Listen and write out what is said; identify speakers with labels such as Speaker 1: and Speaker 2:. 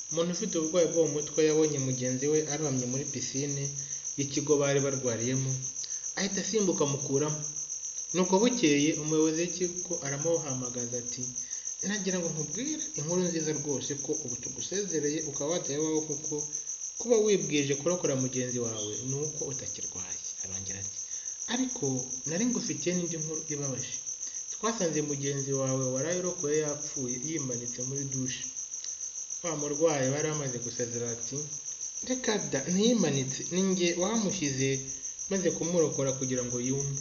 Speaker 1: Umuntu ufite uburwayi bwo mu mutwe yabonye mugenzi we arohamye muri pisine y'ikigo bari barwariyemo, ahita asimbuka amukuramo. Nuko bukeye umuyobozi w'ikigo aramuhamagaza ati "nagira ngo nkubwire inkuru nziza rwose ko ubu tugusezereye ukaba wataha iwawe kuko kuba wibwirije kurokora mugenzi wawe ni uko utakirwaye." Arongera ati "ariko nari ngufitiye n'indi nkuru ibabaje. Twasanze mugenzi wawe waraye urokoye yapfuye yimanitse muri dushe." Wa murwayi bari amaze gusezera ati "reka da ntiyimanitse ni njye wahamushyize maze kumurokora kugira ngo yume."